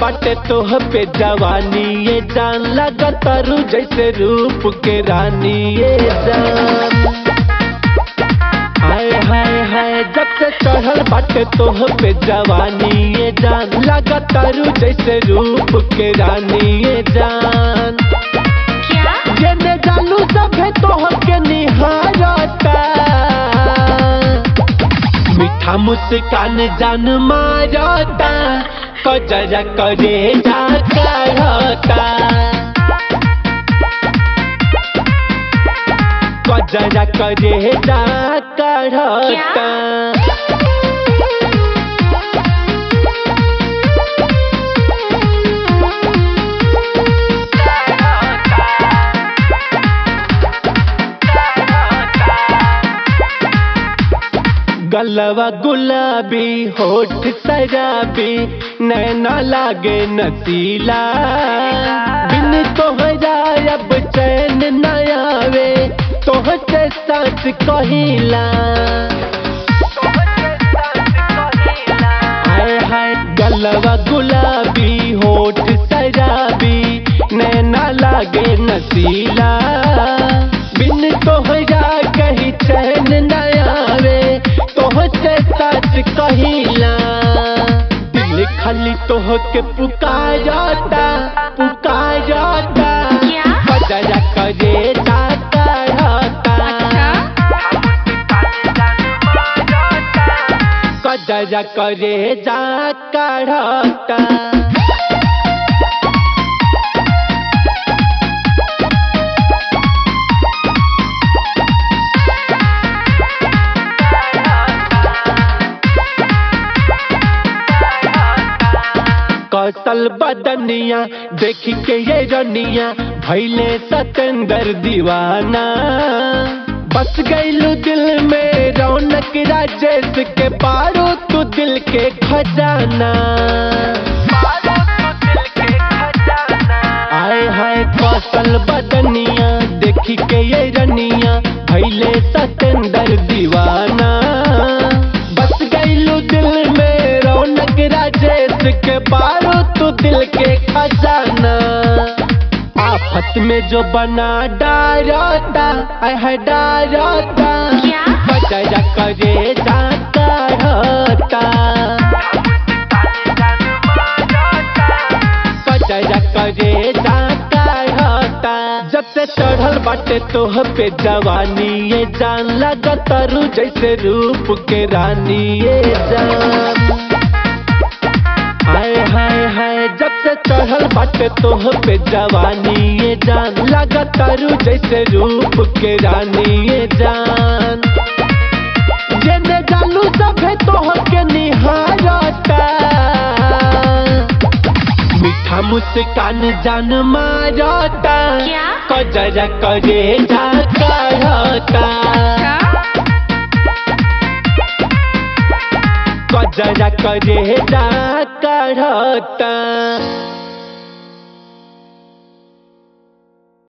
बाटे तोह पे जवानी ये जान लगा तारू जैसे रूप के रानी ये जान हाय हाय हाय जब से चढ़ल बाटे तोह पे जवानी ये जान लगा तारू जैसे रूप के रानी ये जान क्या जेने जालू सभे तोह के निहारता मीठा मुस्कान जान मारता कजरा करे जा करता कजरा करे जा करता गलवा गुलाबी होठ शराबी नैना लागे नसीला बिन तोहरा अब चैन न आवे तोहते सच कहिला हाय हाय गलवा गुलाबी होठ शराबी नैना लागे नसीला बिन तोहरा कहीं चैन न आवे तोहते सच कहिला दिल खाली तोह के पुकारता पुकारता क्या? बजरा करे जाता रहता कजरा करे जा करता कौशल बदनिया देख के ये रनिया भैले सतेंदर दीवाना बस गईलू दिल में रौनक राजेश के पारो तू दिल के खजाना आए हाय कौशल बदनिया देखी के ये रनिया भैले सतेंदर दीवाना बस गईलू दिल में रौनक राजेश के पारो तू दिल के खजाना आफत में जो बना डारता आय है डारता क्या? बजरा करे जाता रहता बजरा करे जाता रहता जब से चढ़ल बाटे तोह पे जवानी ये जान लगा तारू जैसे रूप के रानी ये जान हाय हाय हाय जब से चढ़ल बाटे तोह पे जवानी ये जान लगा तारू जैसे रूप के रानी ये जान जेने जालू सभे तोह के निहारता मीठा मुस्कान जान मारता क्या? कजरा करे जा करता कजरा करे जा करता